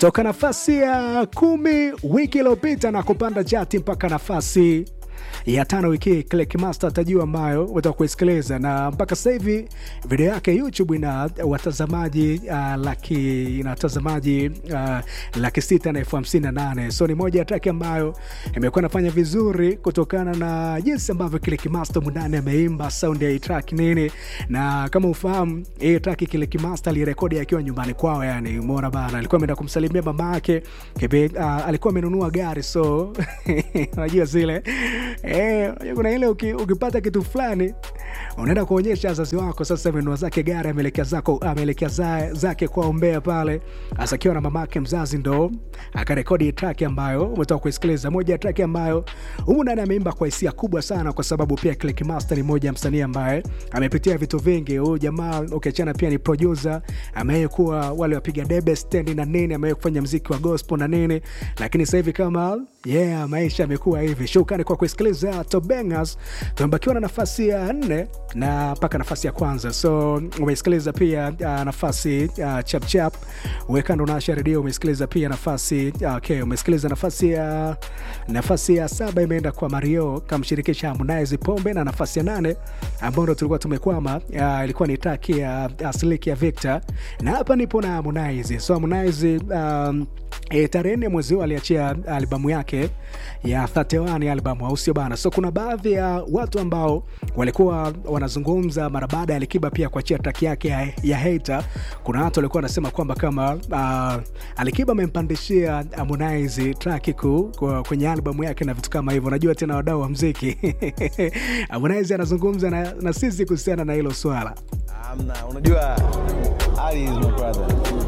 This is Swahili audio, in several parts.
kutoka nafasi ya kumi wiki iliyopita na kupanda chati mpaka nafasi ya tano wiki hii Click Master atajua ambayo utaka kuisikiliza, na mpaka sasa hivi video yake YouTube ina watazamaji uh, laki ina watazamaji uh, laki sita na elfu hamsini na nane so ni moja ya track ambayo imekuwa inafanya vizuri kutokana na jinsi ambavyo Click Master mundani ameimba sound ya hii track nini, na kama ufahamu hii track Click Master alirekodi akiwa nyumbani kwao, yani umeona bana, alikuwa ameenda kumsalimia mama yake uh, alikuwa amenunua gari so unajua zile Eh, kuna ile uki, ukipata kitu fulani unaenda kuonyesha wazazi wako. Sasa amenunua zake gari, ameelekea zako ameelekea za, zake kwa Mbeya pale, hasa akiwa na mamake mzazi, ndo akarekodi track ambayo umetoka kuisikiliza, moja ya track ambayo humu ndani ameimba kwa hisia kubwa sana, kwa sababu pia Click Master ni moja ya msanii ambaye amepitia vitu vingi. Huyu jamaa ukiachana, pia ni producer, amewahi kuwa wale wapiga debe stand na nini, amewahi kufanya mziki wa gospel na nini, lakini sasa hivi kama yeah, maisha amekuwa hivi. Shukrani kwa kusikiliza Top Bangers. Tumebakiwa na nafasi ya nne na mpaka nafasi ya kwanza, so umesikiliza pia uh, nafasi uh, chap chap wekando nasha redio. Umesikiliza pia nafasi uh, okay, umesikiliza nafasi ya nafasi ya saba imeenda kwa Mario kamshirikisha Harmonize Pombe, na nafasi ya nane ambayo ndo tulikuwa tumekwama uh, ilikuwa ni taki ya uh, Slick ya Victor, na hapa nipo na Harmonize. So Harmonize um, E, tarehe nne mwezi huu aliachia albamu yake ya 31 albamu, au sio bana? So kuna baadhi ya watu ambao walikuwa wanazungumza mara baada ya Alikiba pia kuachia track yake ya, ya Hater. Kuna watu walikuwa wanasema kwamba kama uh, Alikiba amempandishia Harmonize track ku kwenye albamu yake na vitu kama hivyo. Najua tena wadau wa mziki Harmonize anazungumza na, na sisi kuhusiana na hilo swala. Amna, unajua Ali is my brother.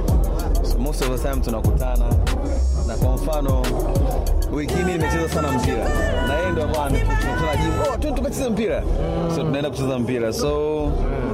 So most of the time tunakutana na kwa mfano wiki hii nimecheza sana mpira na yeye ndo ambaye tunakutana jimu, oh, twende tukacheze mpira, so tunaenda kucheza mpira so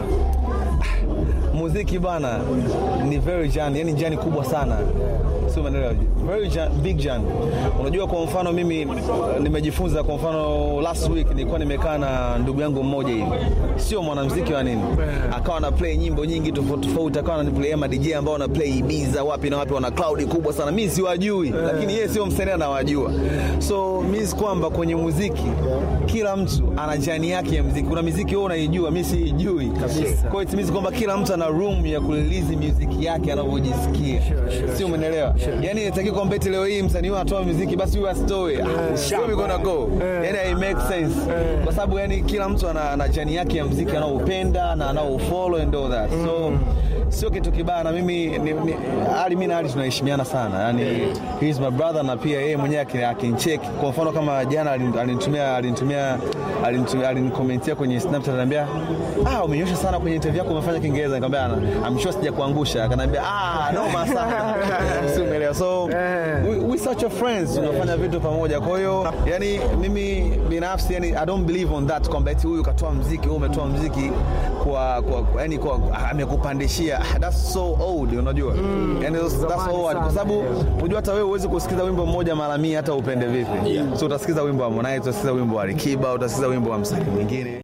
muziki bana ni very jan, yani jani kubwa sana sio umeelewa? Very jan, big jan. Unajua, kwa mfano mimi nimejifunza, kwa mfano last week nilikuwa nimekaa na ndugu yangu mmoja hivi, sio mwanamuziki wa nini, akawa na play nyimbo nyingi tofauti tofauti, akawa na play ma DJ ambao wana play Ibiza wapi na wapi, wana cloud kubwa sana, mimi siwajui, lakini yeye sio msanii anawajua. So means kwamba kwenye muziki kila mtu ana jani yake ya muziki. Kuna muziki wewe unaijua, mimi siijui kabisa. Kwa hiyo it means kwamba kila mtu ana room ya kurelease music yake anavyojisikia, sio umeelewa? Yani inatakiwa kwamba eti leo hii msanii huyu atoa muziki basi huyu asitoe, where we gonna go? Yani it makes sense kwa sababu yani kila mtu ana, ana jani yake ya muziki anaoupenda na anaofollow and all that so sio kitu kibaya, na mimi ni, ni, Ali mimi na Ali tunaheshimiana sana, yani he is my brother, na pia yeye mwenyewe akincheck. Kwa mfano kama jana alinitumia alinitumia alinitumia alinikomentia kwenye Snapchat, ananiambia ah, umenyosha sana kwenye interview yako, umefanya Kiingereza. Nikamwambia I'm sure sija kuangusha. Akaniambia ah, noma sana si umeelewa? So we, we such a friends, tunafanya vitu pamoja. Kwa hiyo yani mimi binafsi yani I don't believe on that kwamba eti huyu katoa mziki, wewe umetoa mziki kwa kwa yani kwa amekupandishia that's so old, unajua mm, yani that's, that's old kwa sababu unajua hata wewe huwezi kusikiza wimbo mmoja mara mia hata upende vipi, yeah. So utasikiza wimbo wa Harmonize, utasikiza wimbo wa Alikiba, utasikiza wimbo wa msanii mwingine.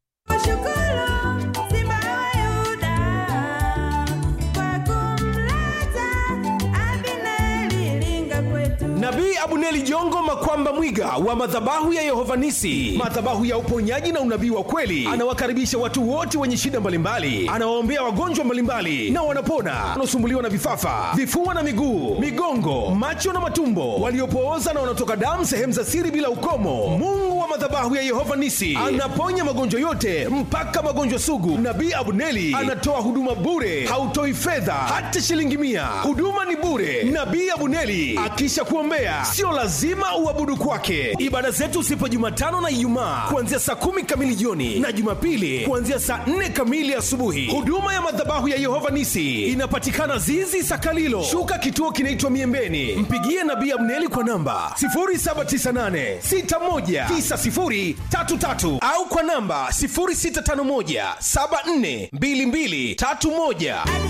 Nabii Abuneli Jongo Makwamba Mwiga wa madhabahu ya Yehova Nisi, madhabahu ya uponyaji na unabii wa kweli, anawakaribisha watu wote wenye shida mbalimbali, anawaombea wagonjwa mbalimbali na wanapona, wanaosumbuliwa na vifafa, vifua na miguu, migongo, macho na matumbo, waliopooza na wanaotoka damu sehemu za siri bila ukomo. Mungu wa madhabahu ya Yehova Nisi anaponya magonjwa yote mpaka magonjwa sugu. Nabii Abuneli anatoa huduma bure, hautoi fedha hata shilingi mia. Huduma ni bure. Nabii Abuneli akisha kuombea, sio lazima uabudu kwake. Ibada zetu zipo Jumatano na Ijumaa kuanzia saa kumi kamili jioni na Jumapili kuanzia saa nne kamili asubuhi. Huduma ya madhabahu ya Yehova Nisi inapatikana Zizi Sakalilo, shuka kituo kinaitwa Miembeni. Mpigie Nabii Abneli kwa namba 0798619033 au kwa namba 0651742231.